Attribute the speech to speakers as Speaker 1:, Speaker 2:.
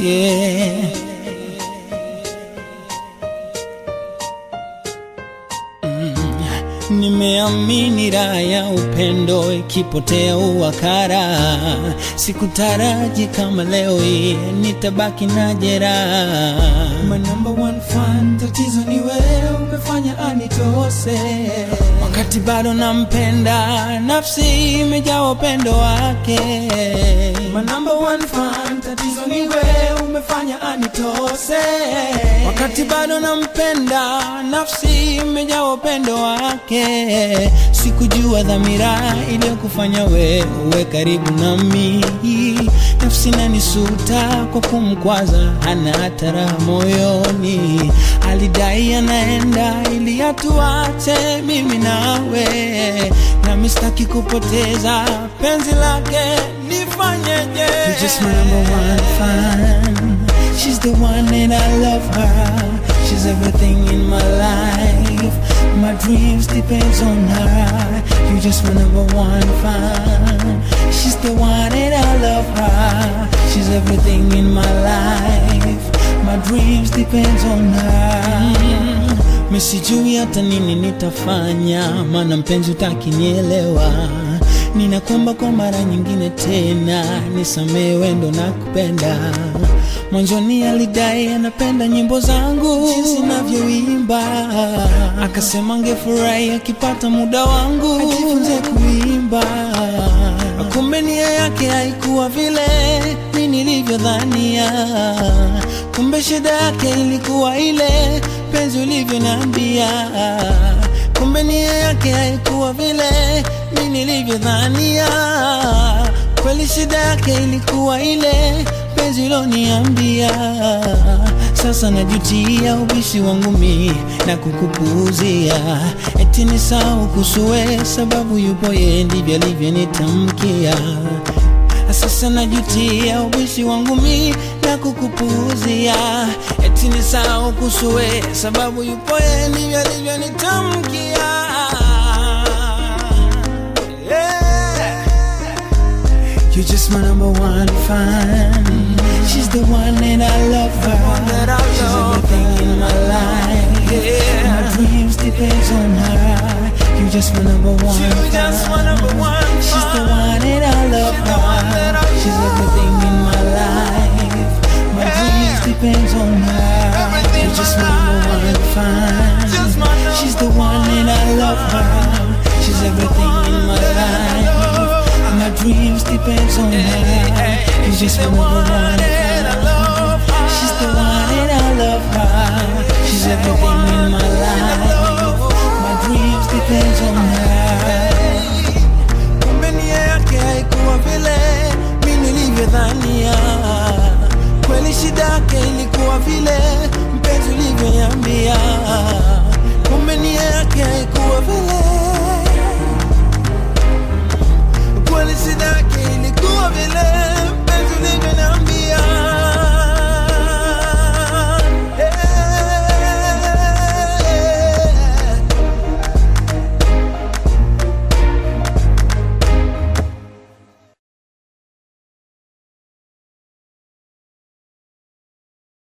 Speaker 1: yeah. Nimeamini raha ya upendo ikipotea uwakara, sikutaraji kama leo hii nitabaki na jeraha.
Speaker 2: My number one fan, tatizo ni wewe umefanya anitose.
Speaker 1: Wakati bado nampenda, nafsi imejaa upendo wake.
Speaker 2: My number one fan, tatizo ni wewe umefanya anitose.
Speaker 1: Wakati bado nampenda, nafsi imejaa upendo wake. Sikujua dhamira iliyokufanya wewe uwe karibu nami. Nafsi nanisuta kwa kumkwaza, hana hata raha moyoni. Alidai anaenda ili atuache mimi nawe, nami sitaki kupoteza penzi lake, nifanyeje?
Speaker 2: You're just my number one fan.
Speaker 1: She's the one and I love her. She's everything in my life. My dreams depends on her. You're just my number one fan. She's the one and I love her. She's everything in my life. My dreams depends on her. Mm. Sijui hata nini nitafanya, maana mpenzi utakinielewa. Ninakuomba kwa mara nyingine tena, nisamehe wendo na kupenda. Mwanzoni alidai anapenda nyimbo zangu jinsi navyoimba, akasema angefurahi akipata muda wangu ajifunze kuimba. Kumbe nia yake haikuwa vile mi nilivyodhania, kumbe shida yake ilikuwa ile penzi ulivyoniambia. Kumbe nia yake haikuwa vile mi nilivyodhania, kweli shida yake ilikuwa ile penzi uloniambia. Sasa najutia ubishi wangu mi na kukupuuzia, eti ni sawa kusue sababu yupo yeye, ndivyo alivyonitamkia. Sasa najutia ubishi wangu mi na kukupuuzia, eti ni sawa kusue sababu yupo yeye, ndivyo alivyonitamkia. Yeah.
Speaker 2: You're just my number one fan.
Speaker 1: She's the one and I love her. She's everything in my life. My dreams depends on her. You're just my number one fan. She's the one and I love her. She's everything in my life. My dreams depends on her. You're just my number one fan. She's the one and I love her. She's everything in my life. My dreams depends on her. You're just my number one fan. She's the one and I love her. She's everything in my life. My dreams depends on her. Kumbe nia yake haikuwa vile mi nilivyodhania, kweli shida yake ilikuwa vile